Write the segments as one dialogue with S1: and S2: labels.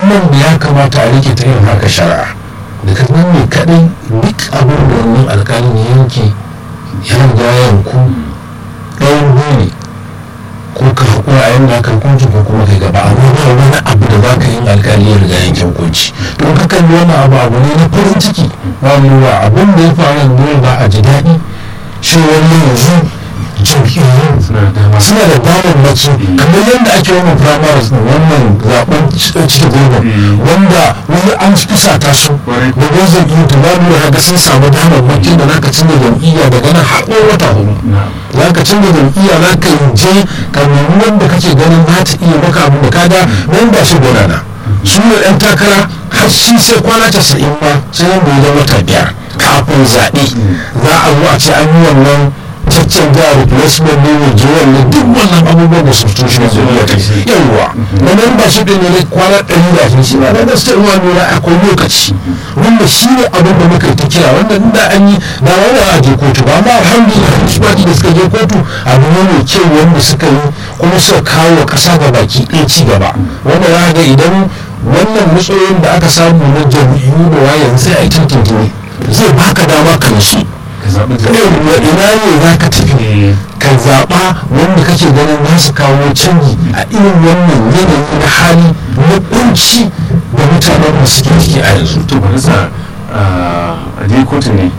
S1: nan da ya kamata a rike ta yin haka shari'a daga nan ne kaɗai duk abin da wannan alƙalin ya yanke ya riga ya yanku ɗayan biyu ne ko ka haƙura a yanda aka hukunci ko kuma kai gaba amma ba wani abu da za ka yi alƙali ya riga yanke hukunci don ka kalli wani abu abu ne na farin ciki ba lura abin da ya faru ne ba a ji daɗi shi wani yanzu jam'iyyu
S2: suna da dama
S1: suna da damammaki kamar yadda ake wannan primaries din wannan zaben cike goma wanda wani an fusata su
S2: Kwarai.
S1: da gwazon iya da ba nuna ga sun samu damammaki da naka canza jam'iyya daga nan har ɗaya wata hudu
S2: na
S1: za ka canza jam'iyya za ka yi je ka nemi wanda kake ganin za ta iya maka abin da kada nan ba shi gudana su ne ɗan takara har shi sai kwana casa'in ma sai nan da ya wata biyar kafin zaɓe za a zo a ce an yi wannan caccen da replacement ne mai jiwon ne duk wannan abubuwan da substitution da zuwa ta yawwa na membership din ne kwana ɗari da ashirin shi ma na gaske ruwa nuna akwai lokaci wanda shi ne abin da muka yi ta kira wanda inda an yi da wani a je kotu ba amma alhamdulillah su baki da suka je kotu abu ne mai kyau wanda suka yi kuma suka kawo wa ƙasa ga baki ɗaya ci gaba wanda za ga idan wannan matsayin da aka samu na jam'iyyu da wayan sai a yi tantance zai baka dama ka nasu
S2: ka zaɓi
S1: yawwa ina ne za ka tafi ka zaɓa wanda kake ganin za su kawo canji a irin wannan yanayi na hali na kunci da mutanen da suke ciki a yanzu
S2: to bari sa a je kotu ne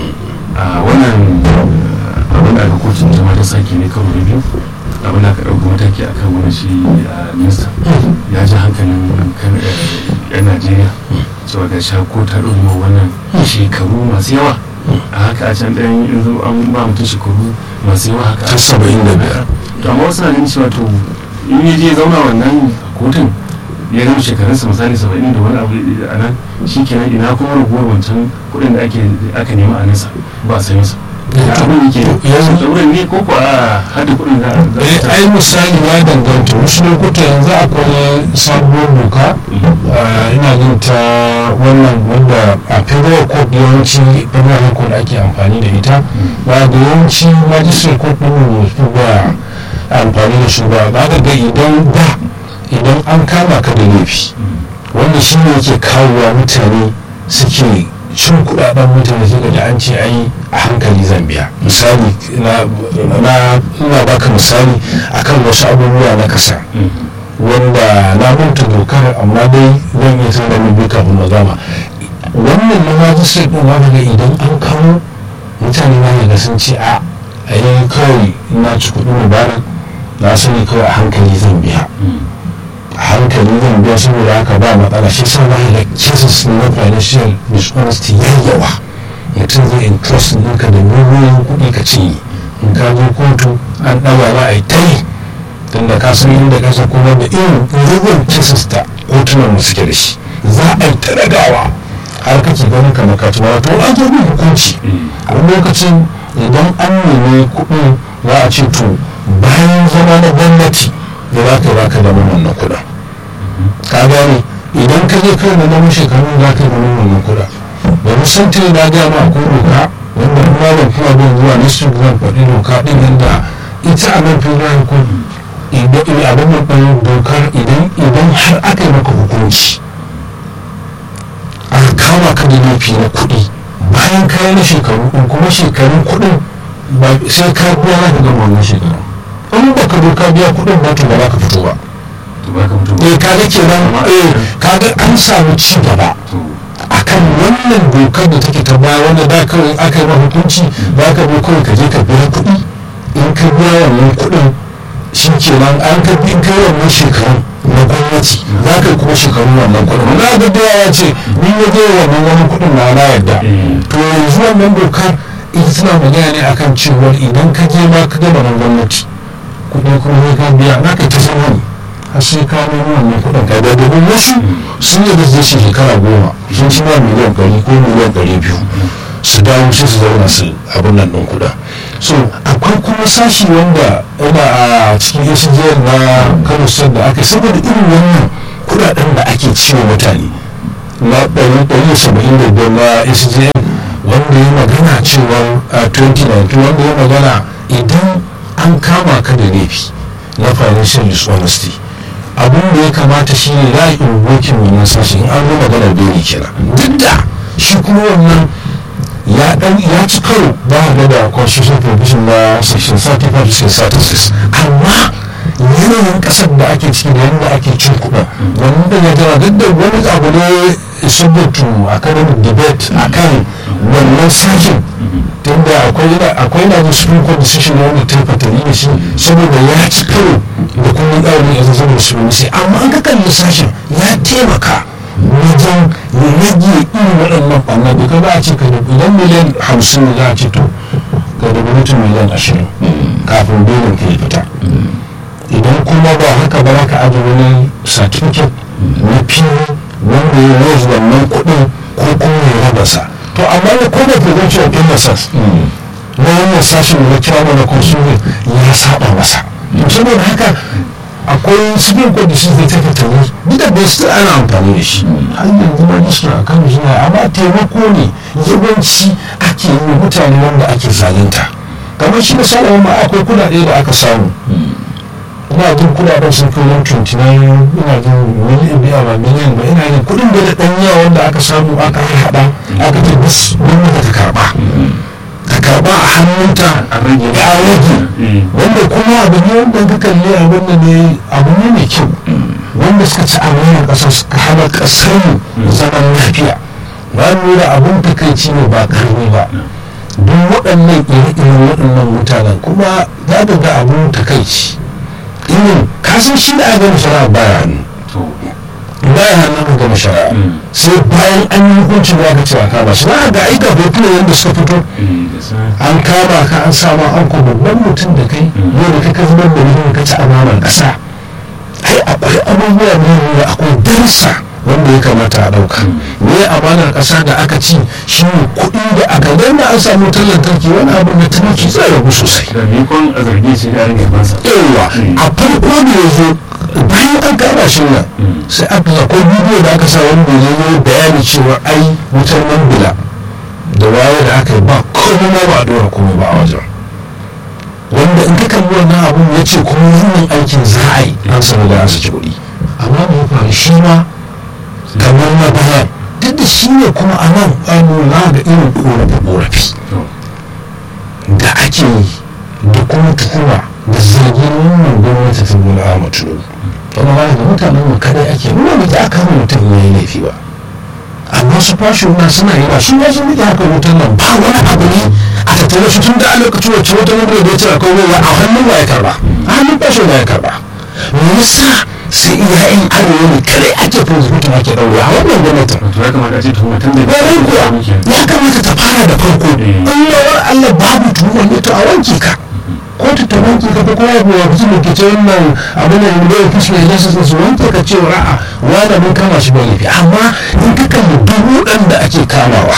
S2: a wannan ah, abin da aka kotu ta ma ta sake ne karo da biyu abin da aka ɗauka mataki a kan wani shi ah, minista ya ji hankalin kan eh, yan najeriya cewa ga sha ko ta ɗauka wannan shekaru masu yawa a haka a can ɗayan yanzu an ba mutum shekaru masu yawa haka
S1: ta saba'in da biyar
S2: to amma wasu na ganin cewa to in ya je zauna wannan kotun ya gama shekarunsa misali saba'in da wani abu a nan shi kenan ina kuma raguwar wancan kuɗin da ake aka nema a nesa ba a sayan sa da abin yake
S1: yanzu-
S2: sauran ne ko ko a hada kuɗin da za
S1: eh
S2: a
S1: ai misali ya danganta wasu lokuta yanzu akwai sabuwar doka ah, ina jin ta wannan wanda a federal court yawanci federal court ake amfani da ita ba da yawanci magistrate court ɗin mu su ba amfani da su ba za ka ga idan da idan an kama ka da laifi wanda shi ne yake kawowa mutane suke cin kudaden mutane suka da an ce ai a hankali zan biya misali na na ina baka misali akan wasu abubuwa na kasa wanda na manta dokar amma dai zan iya san da mu bi kafin na gama wannan na magistrate din wanda ga idan an kawo mutane na ga sun ce a a yi kawai na ci kuɗin mubarak na sani kawai a hankali zan biya a hankali zan biya saboda haka ba matsala shi sa zai da cases na financial dishonesty ya yawa mutum zai entrust ɗinka da miliyoyin kuɗi ka cinye in ka je kotu an ɗaga za a yi ta yi tunda ka san inda kasa kuma da irin yawan cases da kotunan mu suke da shi za a yi ta ɗagawa har kake ganin kamar ka ci wato an zo bin hukunci a lokacin idan an nemi kuɗin za a ce to bayan zama na gwamnati da za ka yi baka da wannan kuɗin ka gane idan ka je kai na namun shekaru za ka yi da wannan kuɗin da musantin na gaya ma ko doka wanda kuma da kuma bin zuwa na su zan faɗi doka ɗin yadda ita a nan federal court idan abin da ɗan dokar idan idan har aka yi maka hukunci aka kama ka da laifi na kuɗi bayan kayan na shekaru ɗin kuma shekarun kuɗin ba sai ka biya za ka gama wannan shekaru in ba ka doka biya kuɗin ba to ba za ka fito ba
S2: to ba ka mutu
S1: eh kaga kenan eh kaga an samu ci gaba
S2: to
S1: akan wannan dokar da take ta baya wanda da kawai aka yi ma hukunci ba ka bi kawai ka je ka biya kuɗi in ka biya wannan kuɗin shi kenan an ka bi kai wannan shekarun na gwamnati za ka yi kuma shekarun wannan kuɗin na ga da ya ce ni ya je wannan wani kuɗin na na yadda
S2: eh,
S1: to yanzu wannan dokar ita tana magana ne akan cewar idan ka je ma ka gama na gwamnati kuɗi kuma sai ka biya za ka yi ta zama ne har sai ka nemi wannan kuɗin ka da domin wasu sun yi da zai ce shekara goma sun ci ma miliyan ɗari ko miliyan ɗari biyu su dawo sai su zauna su abin nan ɗin kuɗin so akwai kuma sashi wanda yana a cikin ACJR na Kano State da aka yi saboda irin wannan kuɗaɗen da ake ciwo mutane na ɗari ɗari saba'in da biyar na ACJR wanda ya magana cewa a 2019 wanda ya magana idan an kama ka da laifi na financial dishonesty abin da ya kamata shi ne za a yi invokin wannan sashi in an zo maganar beli kenan duk da shi kuma wannan ya dan ya ci karo ba a da constitutional provision na section 35 to 36 amma yanayin kasar da ake ciki da yadda ake cin kuɗa wannan da ya jira duk da wani abu ne subject to academic debate akan wannan sashen tunda akwai akwai na da supreme court decision na wanda ta fatali da shi saboda ya ci karo da kuma ɗaurin ya zama da supremacy amma an ka kalli sashen ya taimaka wajen rage irin waɗannan ɓanna da ka ba a ce ka da idan miliyan hamsin ne za a ce to ka da mutum miliyan ashirin kafin belin ka ya fita idan kuma ba haka ba ka aje wani certificate na fili wanda ya rage wannan kuɗin ko kuma ya raba sa to amma ne ko da prevention of illnesses na wannan sashen da kira mana consumer ya saba masa saboda haka akwai supreme court decision da ta fitani duk da bai still ana amfani da shi har yanzu ma district a kan suna amma taimako ne yawanci ake yi mutane wanda ake zalunta kamar shi da salawa ma akwai kudade da aka samu ina jin kudaden sun kai yan 29 ina jin miliyan biya ba miliyan ba ina jin kudin da dan yawa wanda aka samu aka haɗa aka ce bus gwamnati ta karba ta karba a hannunta
S2: a rage
S1: ya rage wanda kuma abu ne wanda ka kalli abin da ne abu ne mai kyau wanda suka ci amanar ƙasar suka hana ƙasar mu zaman lafiya ba nuna abin takaici ne ba karni ba duk waɗannan ire-iren waɗannan mutanen kuma za ka ga abin takaici irin kasan shi da aka gama shari'a baya hannu
S2: to
S1: baya hannun ka gama shari'a sai bayan an yi hukuncin da aka ce a kama shi na ga aika hotunan yadda suka fito
S2: eh, da sa
S1: an kama ka an sama an ko babban mutum da kai yau da kai zubar da mutum ka ci amanar ƙasa ai akwai abubuwa ne da akwai darsa wanda ya kamata a ɗauka ne amanar ƙasa da aka ci shi ne kuɗi da aka danna an samu wutar lantarki wani abu da talauci zai ragu sosai
S2: da mikon a zarge shi da rage bansa
S1: yawa a farko da ya zo bayan an kama shi nan sai aka akwai bidiyo da aka sa wanda ya yi bayani cewa ai wutar mambila da waye da aka yi ba komai ma ba a dora komai ba a wajen wanda in ka kalli wannan abun ya ce kuma wannan aikin za a yi an sami da an saki kuɗi amma mai faru shi ma kamar na bayan duk da shi ne kuma a nan an nuna ga irin ƙorafe-ƙorafe
S2: to
S1: da ake yi da kuma tuhuma da zargin wannan gwamnati ta bola ahmad tinubu kuma ba da mutanen mu kadai ake nuna ba za a kama mutum ya yi laifi ba amma su fashi na suna yi ba su ma sun rike haka wutan nan ba wani abu ne a tattare su tun da a lokacin wacce wata mutum da ya ce akwai ruwa a hannun wa ya karba a hannun fashi na ya karba me yasa sai iyayen arewa ne kadai ake prosecutor ake ɗaure a wannan gwamnatin
S2: to ya kamata a ce tuhuma tun da
S1: ƙwarai kuwa ya kamata ta fara da farko in yawar allah babu tuhumar ne to a wanke ka kotu ta wanke ka ko kuma ya fi da ke ce wannan abin da da ya fi mai lasa su wanke ka ce ra'a wanda mun kama shi ba laifi amma in ka kalli duk waɗanda ake kamawa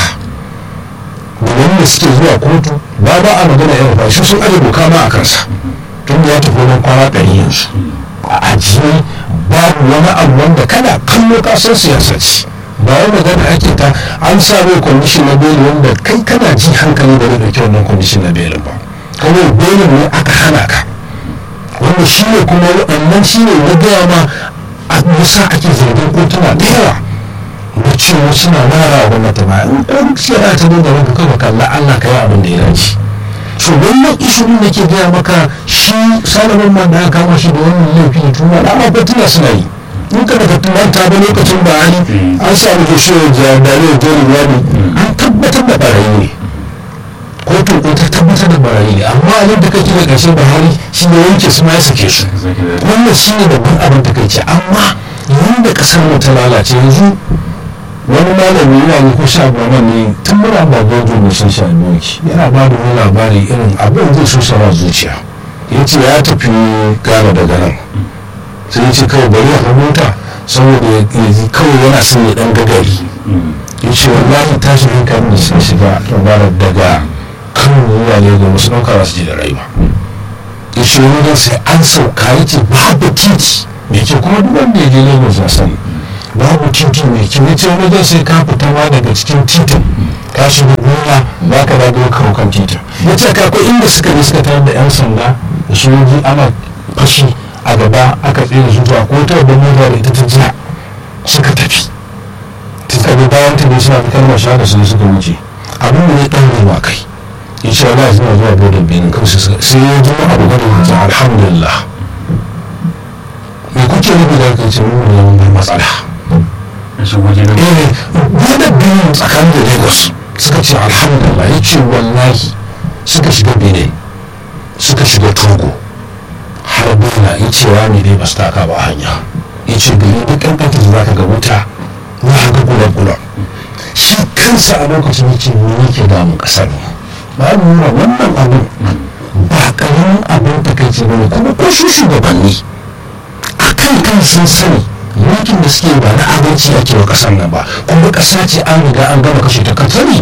S1: da wanda suke zuwa kotu ba ba a magana yawan ba shi sun aje doka ma a kansa tun da ya tafi wani kwana ɗari yanzu a ajiye babu wani abu wanda kana kallo ka san siyasa ce ba wai magana ake ta an sa mai kwamishin na beli wanda kai kana ji hankali da da kyau wannan kwamishin na belin ba kawai belin ne aka hana ka wanda shi ne kuma waɗannan shi ne na gaya ma a musa ake zargin kotuna da yawa da cewa suna mara wa gwamnati ba in ɗan siyara ta nuna maka kawai kalla allah ka yi abin da ya dace so wannan ishirin da ke gaya maka shi salaman man da aka kama shi da wannan laifi ne tuma da amma tuna suna yi in ka daga manta ba lokacin bayani an samu ke shi da dalilin jeri wani an tabbatar da barayi ne kotun ko ta tabbatar da barayi ne amma a da kake da ƙarshen bahari shi ne wanke su ma ya sake su
S2: zaki da
S1: wannan shi ne babban abin da kai ce amma yadda ƙasar mu ta lalace yanzu wani malami yana ne ko sha goma ne tun muna ba gojo mai sun sha doki yana ba da wani labari irin abin zai so sama zuciya ya ce ya tafi gana daga nan sai ya ce kawai bari ya hau mota saboda ya ji kawai yana son ya dan gagari ya ce wallahi tashi hankali da sun shiga labarar daga kan zuwa ne ga wasu ɗauka ba su ji da rai ba ya ce wani sai an sauka ya ce babu titi mai ke kuma duk wanda ya je lagos na sani babu titi mai kyau ya ce wani zai sai ka fita ma daga cikin titin ka shiga gona ba ka dago kawo kan titin ya ce ka akwai inda suka je suka tarar da yan sanda da sojoji ana fashi a gaba aka tsere su zuwa ko ta babban mota da ita ta ja suka tafi ta tsaye bayan ta ne suna ta kalmar shahada su ne suka wuce abin da ya ɗaure wa kai in sha Allah suna zuwa bodin benin kansu sai ya zama abu gado da ta alhamdulillah me kuke nufi da kai ce mun ne mun matsala
S2: a shi waje na
S1: eh bodin benin tsakanin da lagos suka ce alhamdulillah ya ce wallahi suka shiga benin suka shiga togo har bala ya ce rami dai ba su taka ba hanya ya ce gari duk ƙanƙanta da za ka ga wuta za ka ga gula-gula shi kansa a lokacin ya ce mu yake damun ƙasar mu ba mu nuna wannan abin ba ƙaramin abin takaici ba ne kuma ko su shugabanni a kan kan sun sani mulkin da suke ba na adalci ake wa ƙasar nan ba kuma ƙasa ce an riga an gama kashe ta kan sani